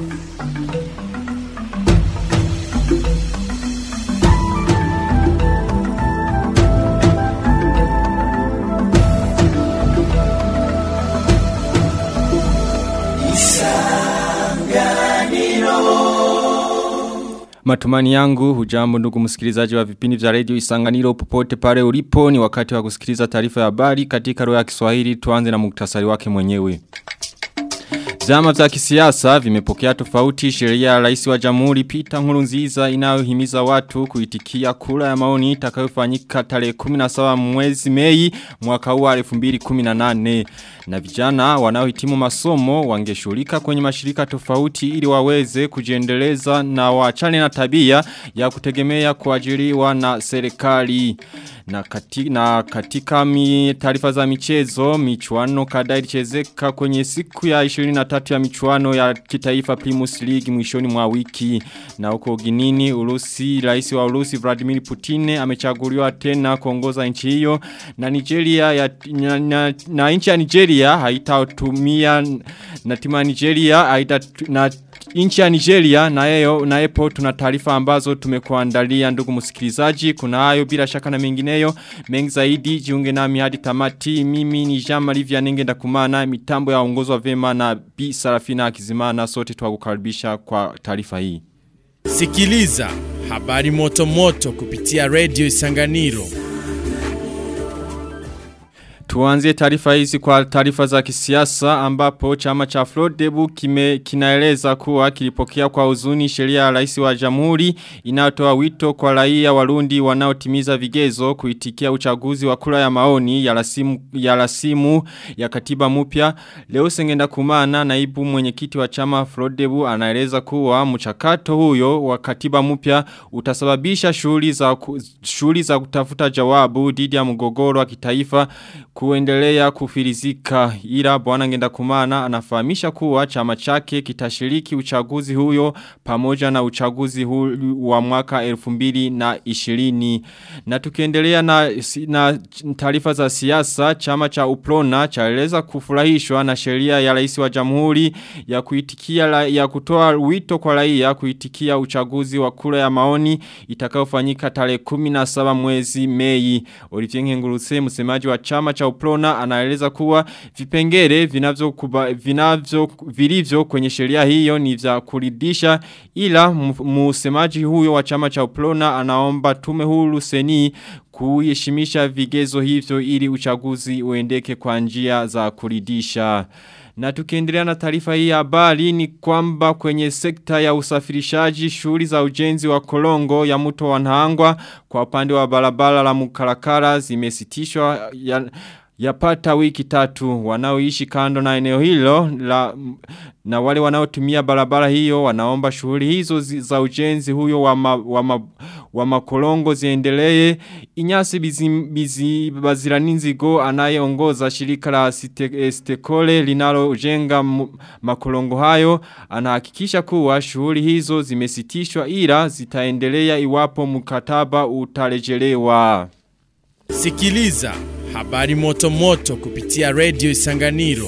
Matumani yangu hujambo ndugu msikilizaji wa vipindi vya radio isanganiro popote pale ulipo ni wakati wa kusikiliza taarifa ya habari katika roho ya Kiswahili tuanze na muktasari wake mwenyewe. Vyama vya kisiasa vimepokea tofauti sheria ya rais wa jamhuri Peter Nkurunziza inayohimiza watu kuitikia kura ya maoni itakayofanyika tarehe 17 mwezi Mei mwaka huu wa 2018 na vijana wanaohitimu masomo wangeshughulika kwenye mashirika tofauti ili waweze kujiendeleza na waachane na tabia ya kutegemea kuajiriwa na serikali. Na, kati, na katika taarifa za michezo, michuano kadhaa ilichezeka kwenye siku ya 23 ya michuano ya kitaifa Primus League mwishoni mwa wiki. Na huko Ginini, Urusi, rais wa Urusi Vladimir Putin amechaguliwa tena kuongoza nchi hiyo na Nigeria ya, na, na, na nchi ya Nigeria haitatumia na timu ya Nigeria haita na Inchi ya Nigeria na yeo na epo tuna taarifa ambazo tumekuandalia ndugu msikilizaji kuna hayo bila shaka na mengineyo mengi zaidi jiunge nami hadi tamati mimi ni Jean Marie Vianenge ndakumana mitambo ya ongozwa vema na B Sarafina Akizimana sote tuwakukaribisha kwa taarifa hii Sikiliza habari moto moto kupitia Radio Isanganiro Tuanzie taarifa hizi kwa taarifa za kisiasa ambapo chama cha Flodebu kime kinaeleza kuwa kilipokea kwa uzuni sheria ya rais wa jamhuri inayotoa wito kwa raia warundi wanaotimiza vigezo kuitikia uchaguzi wa kura ya maoni ya rasimu ya rasimu ya katiba mpya leo sengenda kumana naibu mwenyekiti wa chama Flodebu anaeleza kuwa mchakato huyo wa katiba mpya utasababisha shughuli za shughuli za kutafuta jawabu dhidi ya mgogoro wa kitaifa kuendelea kufirizika ila bwana ngenda kumana anafahamisha kuwa chama chake kitashiriki uchaguzi huyo pamoja na uchaguzi huu wa mwaka 2020 na tukiendelea na, na taarifa za siasa chama cha Uprona chaeleza kufurahishwa na sheria ya rais wa jamhuri ya kuitikia la, ya kutoa wito kwa raia kuitikia uchaguzi wa kura ya maoni itakayofanyika tarehe 17 mwezi Mei Olivier Ngengurutse msemaji wa chama cha Uprona anaeleza kuwa vipengere vinavyo kuba, vinavyo vilivyo kwenye sheria hiyo ni vya kuridisha ila msemaji huyo wa chama cha Uprona anaomba tume huru seni kuheshimisha vigezo hivyo ili uchaguzi uendeke kwa njia za kuridisha. Na tukiendelea na taarifa hii habari ni kwamba kwenye sekta ya usafirishaji shughuli za ujenzi wa kolongo ya mto wa Nahangwa kwa upande wa barabara la Mukarakara zimesitishwa ya yapata wiki tatu wanaoishi kando na eneo hilo la, na wale wanaotumia barabara hiyo wanaomba shughuli hizo zi, za ujenzi huyo wa, ma, wa, ma, wa makolongo ziendelee inyasi bizi, bizi baziraninzigo anayeongoza shirika la site, stekole linalojenga makolongo hayo anahakikisha kuwa shughuli hizo zimesitishwa ila zitaendelea iwapo mkataba utarejelewa Sikiliza habari moto moto kupitia Radio Isanganiro.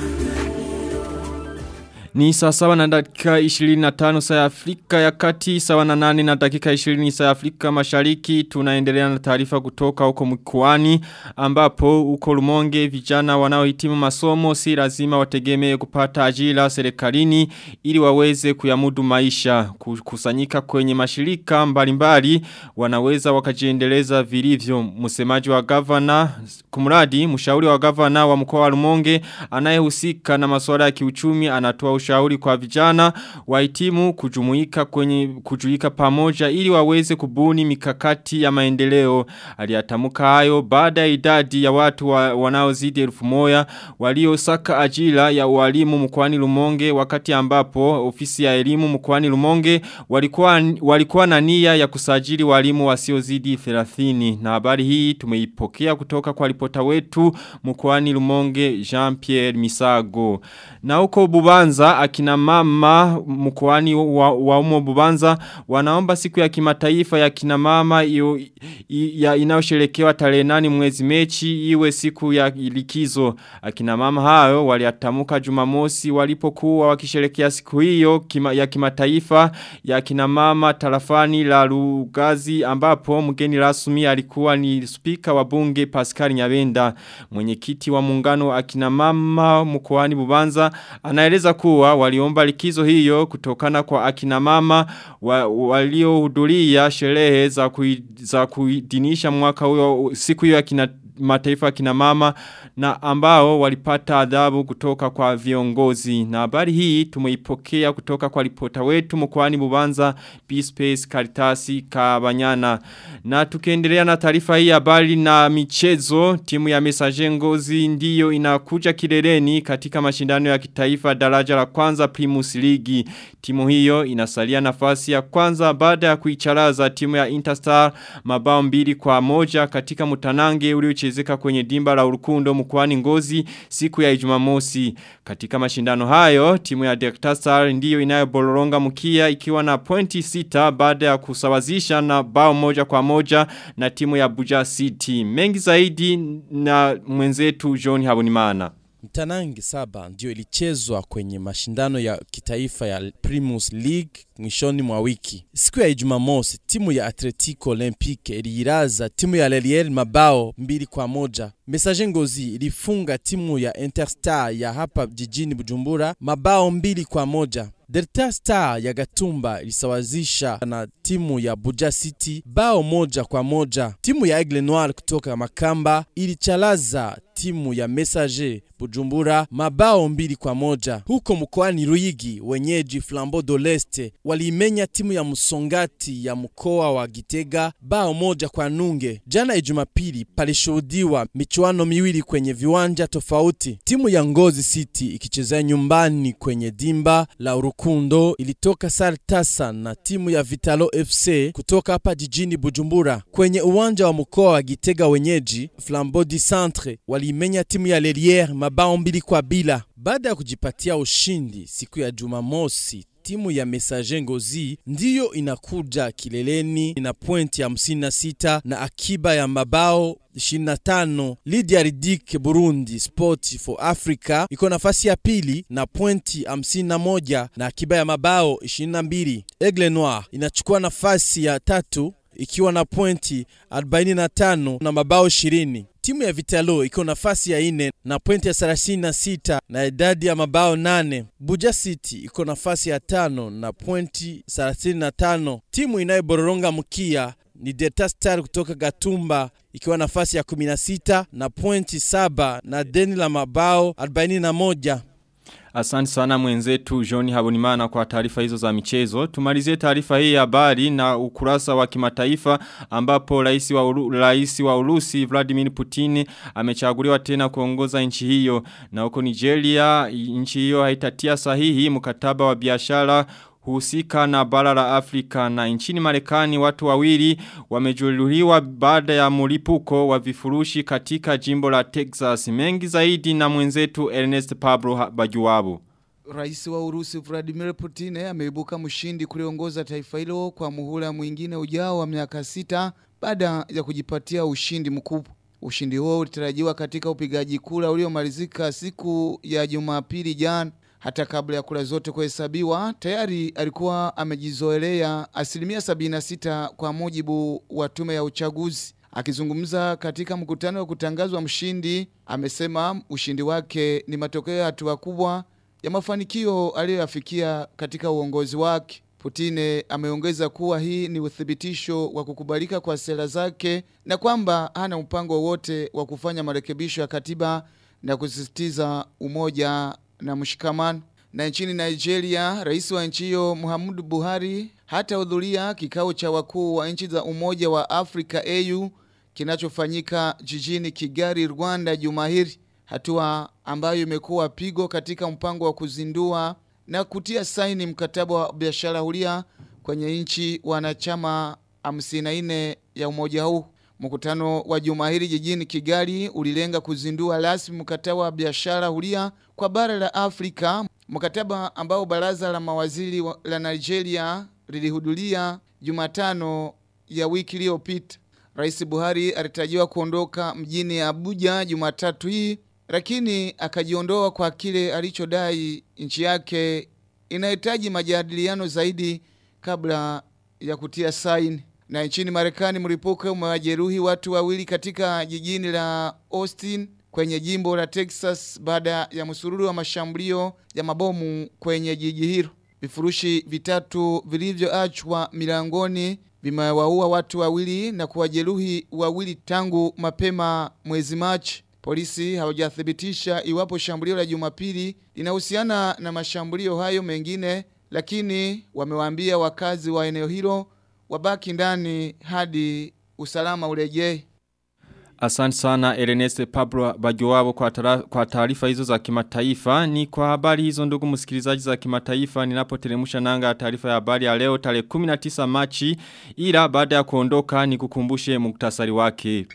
Ni saa sawa na dakika 25 saa ya Afrika ya kati, sawa na nane na dakika 20 saa ya Afrika mashariki. Tunaendelea na taarifa kutoka huko mkoani ambapo huko Rumonge vijana wanaohitimu masomo si lazima wategemee kupata ajira serikalini ili waweze kuyamudu maisha. Kusanyika kwenye mashirika mbalimbali wanaweza wakajiendeleza vilivyo. Msemaji wa gavana kumradi mshauri wa gavana wa mkoa wa Rumonge anayehusika na masuala ya kiuchumi anatoa ushauri kwa vijana wahitimu kujumuika kwenye kujuika pamoja ili waweze kubuni mikakati ya maendeleo. Aliatamuka hayo baada ya idadi ya watu wa, wanaozidi elfu moja waliosaka ajira ya walimu mkoani Lumonge wakati ambapo ofisi ya elimu mkoani Lumonge walikuwa walikuwa na nia ya kusajili walimu wasiozidi 30 na habari hii tumeipokea kutoka kwa ripota wetu mkoani Lumonge Jean-Pierre Misago. Na huko Bubanza Aidha akina mama mkoani wa, wa umo Bubanza wanaomba siku ya kimataifa ya kina mama iyo, ya inayosherekewa tarehe nane mwezi mechi iwe siku ya likizo. Akina mama hao waliatamuka Jumamosi walipokuwa wakisherekea siku hiyo kima, ya kimataifa ya kina mama tarafani la Lugazi ambapo mgeni rasmi alikuwa ni spika wa bunge Pascal Nyabenda. Mwenyekiti wa muungano wa akina mama mkoani Bubanza anaeleza kuwa waliomba likizo hiyo kutokana kwa akina mama wa, waliohudhuria sherehe za kui, za kuidinisha mwaka huyo siku hiyo ya kina mataifa kina mama na ambao walipata adhabu kutoka kwa viongozi. Na habari hii tumeipokea kutoka kwa ripota wetu mkoani Bubanza B-Space Karitasi Kabanyana. Na tukiendelea na taarifa hii habari na michezo, timu ya Messager Ngozi ndiyo inakuja kileleni katika mashindano ya kitaifa daraja la kwanza Primus League. Timu hiyo inasalia nafasi ya kwanza baada ya kuicharaza timu ya Interstar mabao mbili kwa moja katika mutanange uliochezeka kwenye dimba la urukundo mkwani ngozi siku ya ijumamosi. Katika mashindano hayo, timu ya Delta Star ndiyo inayoboloronga mkia ikiwa na pointi sita baada ya kusawazisha na bao moja kwa moja na timu ya Buja City. Mengi zaidi na mwenzetu John Habunimana. Mtanangi saba ndio ilichezwa kwenye mashindano ya kitaifa ya Primus League mwishoni mwa wiki. Siku ya Ijumamosi, timu ya Atletico Olympique iliiraza timu ya Leliel mabao mbili kwa moja. Messager Ngozi ilifunga timu ya Interstar ya hapa jijini Bujumbura mabao mbili kwa moja. Delta Star ya Gatumba ilisawazisha na timu ya Buja City bao moja kwa moja. Timu ya Aigle Noir kutoka Makamba ilichalaza timu ya Messager Bujumbura mabao mbili kwa moja. Huko mkoani Ruigi, wenyeji Flambeau de l'Est waliimenya timu ya Msongati ya mkoa wa Gitega bao moja kwa nunge. Jana Jumapili palishuhudiwa michuano miwili kwenye viwanja tofauti. Timu ya Ngozi City ikichezea nyumbani kwenye dimba la Urukundo ilitoka sare tasa na timu ya Vitalo FC kutoka hapa jijini Bujumbura. Kwenye uwanja wa mkoa wa Gitega, wenyeji Flambeau du Centre waliimenya timu ya Leliere mabao mbili kwa bila. Baada ya kujipatia ushindi siku ya Jumamosi, timu ya Messager Ngozi ndiyo inakuja kileleni na pointi ya 56 na akiba ya mabao 25. Lydia Ridik Burundi Sport for Africa iko nafasi ya pili na pointi 51 na akiba ya mabao 22. Aigle Noir inachukua nafasi ya tatu ikiwa na pointi 45 na mabao 20. Timu ya Vitalo iko nafasi ya ine na pointi ya 36 na idadi ya mabao nane. Buja City iko nafasi ya tano na pointi 35. Timu inayobororonga mkia ni Delta Star kutoka Gatumba ikiwa nafasi ya 16 na pointi 7 na deni la mabao 41. Asante sana mwenzetu John Habunimana kwa taarifa hizo za michezo. Tumalizie taarifa hii ya habari na ukurasa wa kimataifa ambapo rais wa uru, rais wa Urusi Vladimir Putin amechaguliwa tena kuongoza nchi hiyo na huko Nigeria nchi hiyo haitatia sahihi mkataba wa biashara husika na bara la Afrika na nchini Marekani watu wawili wamejeruhiwa baada ya mlipuko wa vifurushi katika jimbo la Texas mengi zaidi na mwenzetu Ernest Pablo Bajuwabu Rais wa Urusi Vladimir Putin ameibuka mshindi kuliongoza taifa hilo kwa muhula mwingine ujao wa miaka sita baada ya kujipatia ushindi mkubwa. Ushindi huo ulitarajiwa katika upigaji kura uliomalizika siku ya Jumapili jana. Hata kabla ya kura zote kuhesabiwa, tayari alikuwa amejizoelea asilimia 76 kwa mujibu wa tume ya uchaguzi. Akizungumza katika mkutano wa kutangazwa mshindi, amesema ushindi wake ni matokeo ya hatua kubwa ya mafanikio aliyoyafikia katika uongozi wake. Putine ameongeza kuwa hii ni uthibitisho wa kukubalika kwa sera zake na kwamba hana mpango wowote wa kufanya marekebisho ya katiba na kusisitiza umoja na mshikamano. Na nchini Nigeria, rais wa nchi hiyo Muhammadu Buhari hatahudhuria kikao cha wakuu wa nchi za Umoja wa Afrika AU kinachofanyika jijini Kigali, Rwanda juma hili, hatua ambayo imekuwa pigo katika mpango wa kuzindua na kutia saini mkataba wa biashara huria kwenye nchi wanachama 54 ya umoja huu. Mkutano wa juma hili jijini Kigali ulilenga kuzindua rasmi mkataba wa biashara huria kwa bara la Afrika Mkataba ambao baraza la mawaziri wa- la Nigeria lilihudhuria Jumatano ya wiki iliyopita. Rais Buhari alitarajiwa kuondoka mjini Abuja Jumatatu hii, lakini akajiondoa kwa kile alichodai nchi yake inahitaji majadiliano zaidi kabla ya kutia saini. Na nchini Marekani mlipuko umewajeruhi watu wawili katika jijini la Austin kwenye jimbo la Texas baada ya msururu wa mashambulio ya mabomu kwenye jiji hilo. Vifurushi vitatu vilivyoachwa milangoni vimewaua watu wawili na kuwajeruhi wawili tangu mapema mwezi Machi. Polisi hawajathibitisha iwapo shambulio la Jumapili linahusiana na mashambulio hayo mengine, lakini wamewaambia wakazi wa eneo hilo wabaki ndani hadi usalama urejee. Asante sana Ernest Pablo Bajoabo kwa tara- kwa taarifa hizo za kimataifa. Ni kwa habari hizo ndugu msikilizaji za kimataifa ninapoteremsha nanga ya taarifa ya habari ya leo tarehe 19 Machi ila baada ya kuondoka nikukumbushe muktasari wake.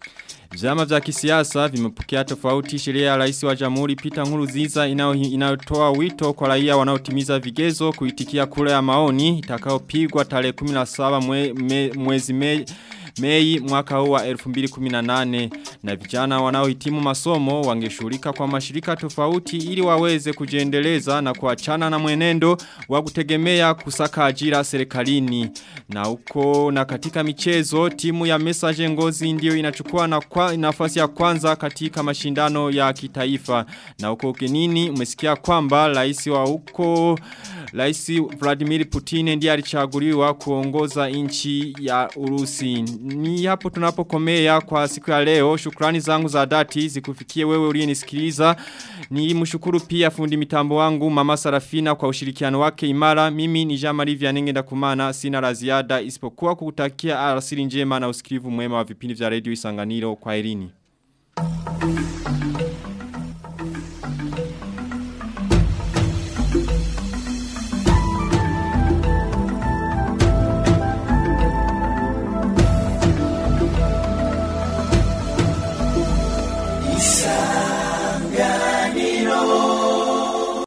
Vyama vya kisiasa vimepokea tofauti sheria ya rais wa jamhuri Peter Nkurunziza inayo- inayotoa wito kwa raia wanaotimiza vigezo kuitikia kura ya maoni itakayopigwa tarehe 17 mwe, me, mwezi Mei Mei mwaka huu wa 2018 na vijana wanaohitimu masomo wangeshughulika kwa mashirika tofauti ili waweze kujiendeleza na kuachana na mwenendo wa kutegemea kusaka ajira serikalini na huko na katika michezo timu ya Message Ngozi ndio inachukua na kwa, nafasi ya kwanza katika mashindano ya kitaifa na huko ugenini umesikia kwamba rais wa huko Rais Vladimir Putin ndiye alichaguliwa kuongoza nchi ya Urusi. Ni hapo tunapokomea kwa siku ya leo. Shukrani zangu za dhati zikufikie wewe uliyenisikiliza. Ni mshukuru pia fundi mitambo wangu Mama Sarafina kwa ushirikiano wake imara. Mimi ni Jean Marie Vianenge ndakumana sina la ziada isipokuwa kukutakia alasiri njema na usikivu mwema wa vipindi vya Radio Isanganiro kwa Irini.